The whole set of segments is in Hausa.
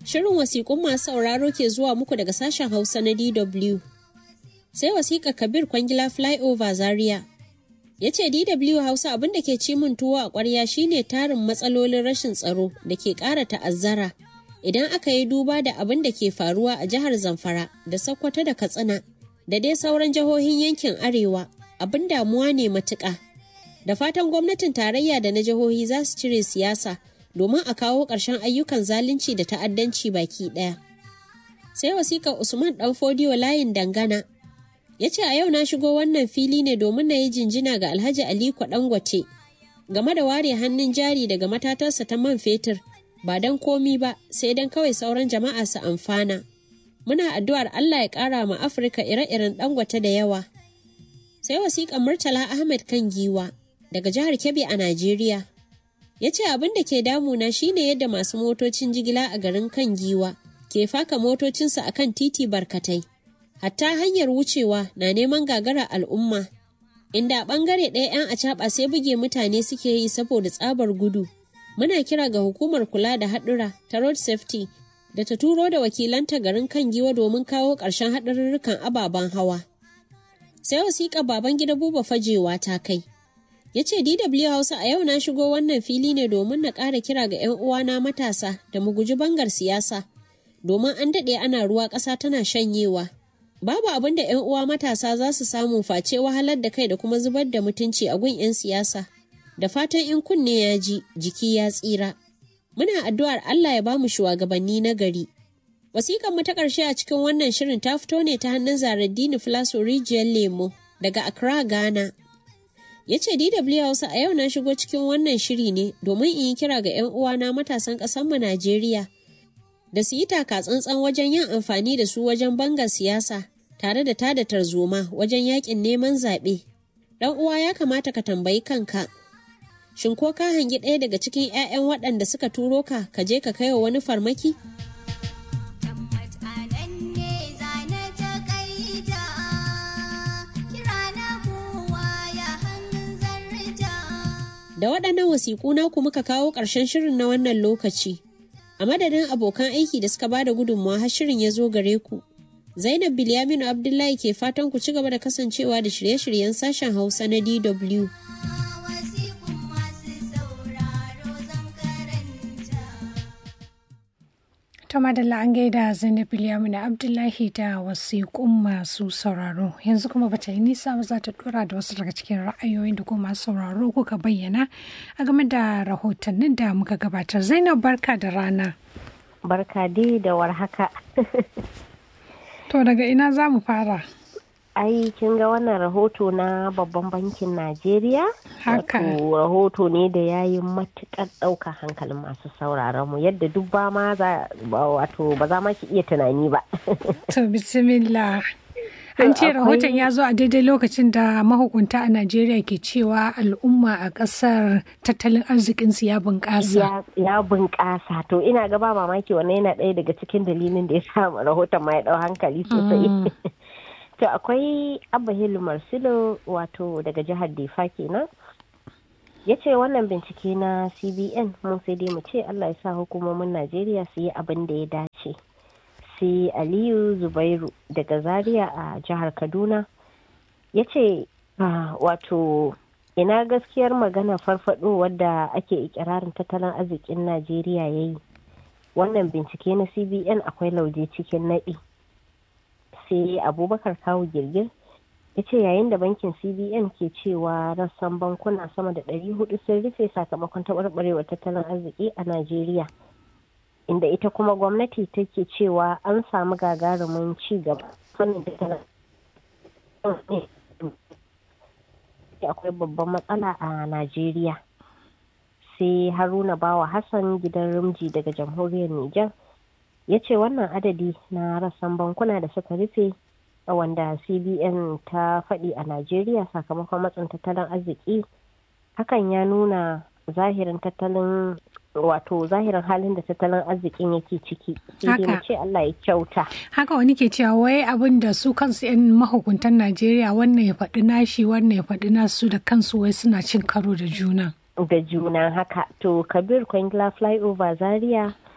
Shirin wasiƙun masu sauraro ke zuwa muku daga sashen Hausa na DW. Sai wasiƙa Kabir Kwangila Flyover Zaria. Ya ce DW Hausa abin da ke ci min tuwo a ƙwarya shine tarin matsalolin rashin tsaro da ke ƙara ta'azzara idan aka yi duba da abin da ke faruwa a jihar Zamfara da Sokoto da Katsina da dai sauran jihohin yankin Arewa abin damuwa ne matuƙa. Da fatan gwamnatin tarayya da na jihohi za su cire siyasa domin a kawo ƙarshen ayyukan zalunci da ta'addanci baki ɗaya. Sai wasiƙar Usman ɗan Fodiyo layin dangana ya ce a yau na shigo wannan fili ne domin na yi jinjina ga Alhaji Aliko Dangote game da ware hannun jari daga matatarsa ta man fetur ba don komi ba sai don kawai sauran jama'a su amfana. Muna addu'ar Allah ya ƙara ma Afirka ire-iren Dangote da yawa. Sai wasiƙar Murtala Ahmed kan giwa daga jihar Kebbi a Najeriya. Ya ce abin da ke damuna shine yadda masu motocin jigila a garin kan giwa ke faka motocinsu a kan titi barkatai. Hatta hanyar wucewa na neman gagara al'umma, inda a ɓangare ɗaya 'yan acaɓa sai buge mutane suke yi saboda tsabar gudu. Muna kira ga hukumar kula da haɗura ta road safety da ta turo da wakilanta garin kan giwa domin kawo ƙarshen haɗarurrukan ababen hawa. Sai wasiƙa baban gida buba fajewa ta kai. ya ce DW Hausa a yau na shigo wannan fili ne domin na ƙara kira ga 'yan uwana matasa da mu guji bangar siyasa domin an daɗe ana ruwa ƙasa tana shanyewa. Babu abin da 'yan uwa matasa za su samu face wahalar da kai da kuma zubar da mutunci a gun 'yan siyasa. Da fatan in kunne ya ji jiki ya tsira. Muna addu'ar Allah ya bamu shugabanni na gari. Wasiƙar mu ta ƙarshe a cikin wannan shirin ta fito ne ta hannun Zaraddini Filaso Rijiyar Lemo daga Accra, Ghana. ya ce DW Hausa a yau na shigo cikin wannan shiri ne domin in yi kira ga 'yan uwana matasan ƙasarmu Najeriya da su yi taka tsantsan wajen yin amfani da su wajen bangar siyasa tare da tada tarzoma wajen yakin neman zaɓe. Ɗan uwa ya kamata ka tambayi kanka. Shin ko ka hangi ɗaya daga cikin 'ya'yan waɗanda suka turo ka ka je ka kai wa wani farmaki? Da waɗannan wasiƙu naku muka kawo ƙarshen shirin na wannan lokaci. A madadin abokan aiki da suka ba da gudunmawa har shirin ya zo gare ku. Zainab Bilyaminu Abdullahi ke fatan ku ci gaba da kasancewa da shirye-shiryen sashen Hausa na DW. ta madalla an gaida zainab na abdullahi da wasiƙun masu sauraro yanzu kuma bata yi nisa ba za ta dora da wasu daga cikin ra'ayoyin da kuma masu sauraro kuka bayyana a game da rahotannin da muka gabatar zainab barka da rana barka dai da warhaka to daga ina za mu fara ai kin ga wannan rahoto na babban bankin najeriya haka rahoto ne da ya yi matukar ɗaukar hankalin masu sauraron mu yadda duk ba ma za wato ba za ma ki iya tunani ba to bismillah an ce rahoton ya zo a daidai lokacin da mahukunta a najeriya ke cewa al'umma a ƙasar tattalin arzikinsu ya bunƙasa ya bunƙasa to ina ga ba mamaki wannan yana ɗaya daga cikin dalilin da ya sa rahoton ma ya ɗau hankali sosai To akwai Abba Hilu Marsilo wato daga jihar Defa kenan. Ya ce wannan bincike na CBN mun sai dai mu ce Allah ya sa hukumomin Najeriya su yi abin da ya dace. Sai Aliyu Zubairu daga Zaria a jihar Kaduna ya ce wato ina gaskiyar magana farfado wadda ake ikirarin tattalin arzikin Najeriya ya yi. Wannan bincike na CBN akwai lauje cikin naɗi. sai abubakar kawo girgir ya ce yayin da bankin cbn ke cewa rassan bankuna sama da 400 sun rufe sakamakon taɓarɓarewar tattalin arziki a najeriya inda ita kuma gwamnati take cewa an samu gagarumin ci gaba fannin tattalin akwai babban matsala a najeriya sai haruna bawa hassan gidan rimji daga jamhuriyar niger ya ce wannan adadi na rassan bankuna da suka rufe wanda cbn ta faɗi a najeriya sakamakon matsin tattalin arziki hakan ya nuna zahirin tattalin wato zahirin halin da tattalin arzikin yake ciki sai dai ce Allah ya kyauta haka wani ke cewa wai abin da su kansu yan mahukuntan Najeriya wannan ya faɗi nashi wannan ya faɗi nasu da kansu wai suna cin karo da juna da juna haka to kabir kwangila flyover zaria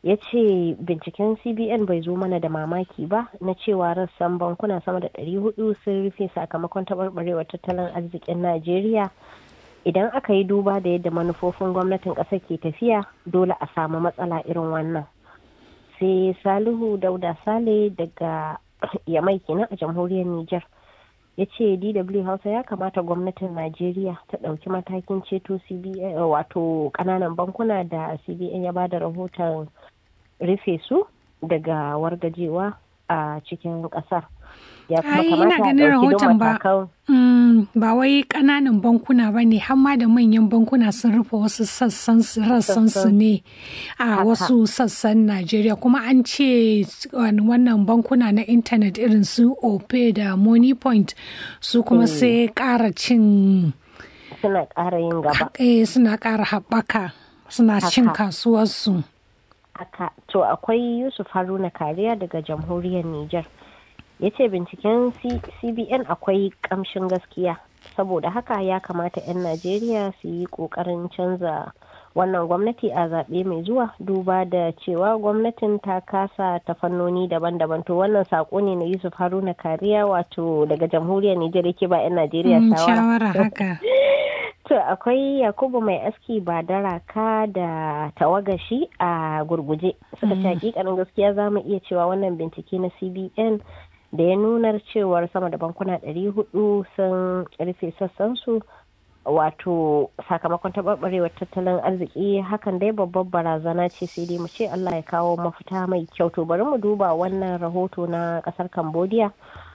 ya ce binciken cbn bai zo mana da mamaki ba na cewa rassan bankuna sama da 400 sun rufe sakamakon taɓarɓarewar tattalin arzikin najeriya idan aka yi duba da yadda manufofin gwamnatin ƙasar ke tafiya dole a samu matsala irin wannan sai salihu dauda sale daga yamai kenan a jamhuriyar niger ya ce dw hausa ya kamata gwamnatin najeriya ta ɗauki matakin ceto cbn wato ƙananan bankuna da cbn ya bada rahoton rufe su daga wargajewa a cikin ƙasar ya kuma Ai, ina kamata a ganin ɗauki don rahoton ba. matakan Mm, ba wai ƙananan bankuna ba ne har ma da manyan bankuna sun rufe wasu sassan su- rassan su ne a Haka. wasu sassan Najeriya kuma an ce wani- wannan bankuna na intanet irin su Ope da Money Point su kuma sai ƙara cin suna ƙara yin gaba eh, suna ƙara haɓaka suna cin Haka. kasuwarsu. haka to akwai yusuf haruna kariya daga jamhuriyar niger ya ce binciken C- cbn akwai kamshin gaskiya saboda haka ya kamata 'yan najeriya su yi kokarin canza wannan gwamnati a zaɓe mai zuwa duba da cewa gwamnatin ta kasa ta fannoni daban-daban to wannan saƙo ne na yusuf haruna kariya wato daga jamhuriyar niger yake ba 'yan najeriya Mm, shawara shawara haka. To akwai Yakubu mai aski ba daraka da tawagashi a gurguje. Suka ce hakikanin gaskiya za mu iya cewa wannan bincike na CBN da ya nunar cewar sama da bankuna 400 sun rufe sassansu wato sakamakon taɓarɓarewar tattalin arziki hakan dai babbar barazana ce sai dai mu ce Allah ya kawo mafita mai kyau to bari mu duba wannan rahoto na ƙasar Cambodia.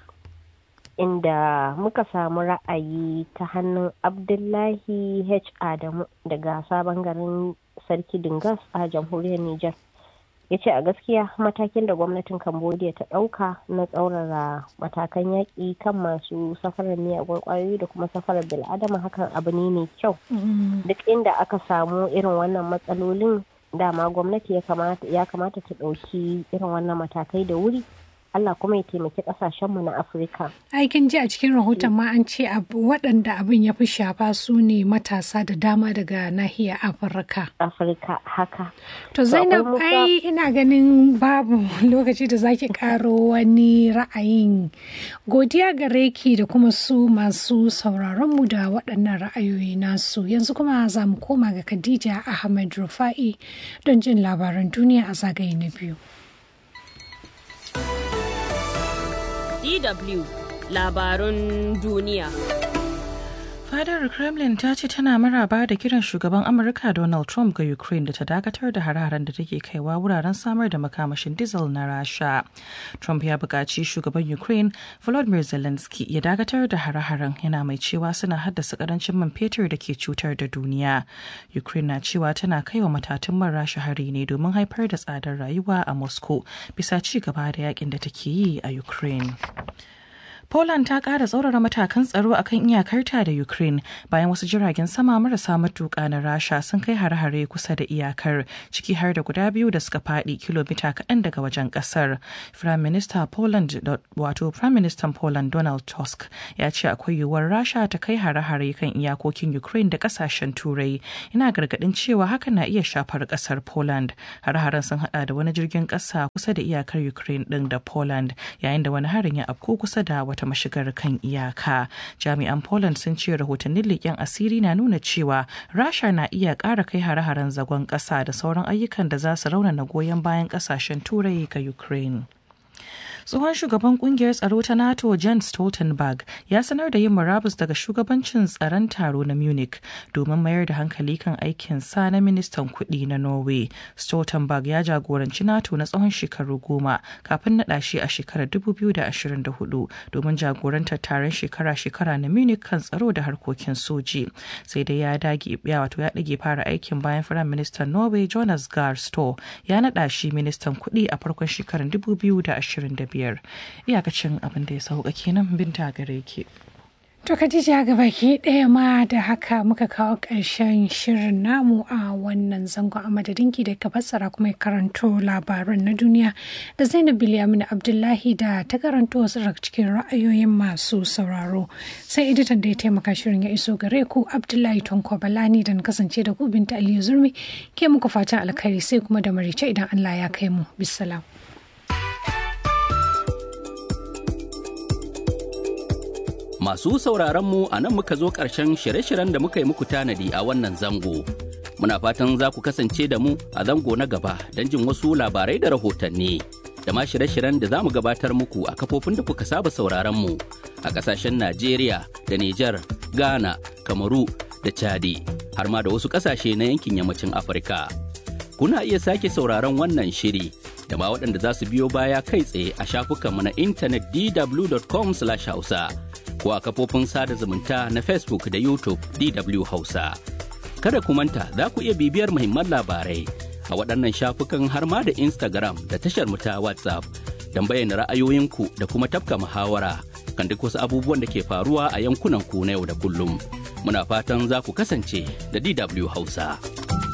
inda muka samu ra'ayi ta hannun abdullahi h adamu daga sabon garin sarki dingas a jamhuriyar niger ya ce a gaskiya matakin da gwamnatin cambodia ta ɗauka na tsaurara matakan yaƙi kan masu safarar miyagun ƙwayoyi da kuma safarar bil'adama hakan abu ne mai kyau Mm. duk inda aka samu irin wannan matsalolin dama gwamnati ya kamata ya kamata ta ɗauki irin wannan matakai da wuri allah kuma ya taimaki ƙasashenmu na afirka Aikin ji a cikin rahoton ma an ce abu- waɗanda abin ya fi shafa su ne matasa da dama daga nahiyar Afirka. afirka haka To Zainab akwai Musa- ai ina ganin babu lokaci da zaki karo wani ra'ayin godiya gare ki da kuma su masu sauraron mu da waɗannan ra'ayoyi nasu yanzu kuma za mu koma ga Khadija Ahmed Rufa'i don jin labaran duniya a zagaye na biyu. DW labarun duniya. Fadar Kremlin ta ce tana maraba da kiran shugaban Amurka Donald Trump ga Ukraine da ta dakatar da hare-haren da take kaiwa wuraren samar da makamashin diesel na Rasha. Trump ya buƙaci shugaban Ukraine Volodymyr Zelensky ya dakatar da hare-haren yana mai cewa suna haddasa ƙarancin man fetur da ke cutar da duniya. Ukraine na cewa tana kaiwa matatun man Rasha hari ne domin haifar da tsadar rayuwa a Moscow bisa ci gaba da yakin da take yi a Ukraine. Poland ta ƙara tsaurara matakan tsaro akan iyakarta da Ukraine bayan wasu jiragen sama marasa matuƙa na Rasha sun kai hare-hare kusa da iyakar ciki har da guda biyu da suka faɗi kilomita kaɗan daga wajen ƙasar. Prime Minister Poland wato Prime Minister Poland Donald Tusk ya ce akwai yiwuwar Rasha ta kai hare-hare kan iyakokin Ukraine da ƙasashen Turai. Ina gargaɗin cewa hakan na iya shafar ƙasar Poland. Hare-haren sun haɗa da wani jirgin ƙasa kusa da iyakar Ukraine ɗin da Poland yayin da wani harin ya afko kusa da wata mashigar kan iyaka jami'an poland sun ce rahotannin leƙen asiri na nuna cewa rasha na iya ƙara kai hare-haren zagon ƙasa da sauran ayyukan da za su raunana goyon bayan ƙasashen turai ga ukraine tsohon shugaban kungiyar tsaro ta nato jens stoltenberg ya sanar da yin murabus daga shugabancin tsaron taro na munich domin mayar da hankali kan aikin sa na ministan kuɗi na norway stoltenberg ya jagoranci nato na tsawon shekaru goma kafin naɗa shi a shekarar 2024 domin jagorantar taron shekara-shekara na munich kan tsaro da harkokin soji sai dai ya dage ya wato ya ɗage fara aikin bayan firayim ministan norway jonas gahr store ya naɗa shi ministan kuɗi a farkon shekarar 2025 biyar iyakacin abin da ya sauka kenan binta gare ki. To Khadija ga baki ɗaya ma da haka muka kawo ƙarshen shirin namu a wannan zangon a madadinki da ka fassara kuma ya karanto labaran na duniya da Zainab Bilyamin Abdullahi da ta karanto wasu daga cikin ra'ayoyin masu sauraro. Sai editan da ya taimaka shirin ya iso gare ku Abdullahi Tonko Balani da na kasance da ku Binta Aliyu Zurmi ke muku fatan alkhairi sai kuma da marice idan Allah ya kai mu. Bisalam. Masu sauraronmu a nan muka zo ƙarshen shirye-shiryen da muka yi muku tanadi a wannan zango. Muna fatan za ku kasance da mu a zango na gaba don jin wasu labarai da rahotanni. Da ma shirye-shiryen da za mu gabatar muku a kafofin da kuka saba sauraronmu a ƙasashen Najeriya da Nijar, Ghana, Kamaru da Chadi, har ma da wasu ƙasashe na yankin yammacin Afirka. Kuna iya sake sauraron wannan shiri da ma waɗanda za su biyo baya kai tsaye a shafukanmu na intanet dw.com/hausa. ko a kafofin sada zumunta na Facebook da YouTube DW Hausa. Kada ku manta za ku iya bibiyar muhimman labarai a waɗannan shafukan har ma da Instagram da tashar mu ta WhatsApp don bayyana ra'ayoyinku da kuma tafka muhawara kan duk wasu abubuwan da ke faruwa a yankunan ku na yau da kullum. Muna fatan za ku kasance da DW Hausa.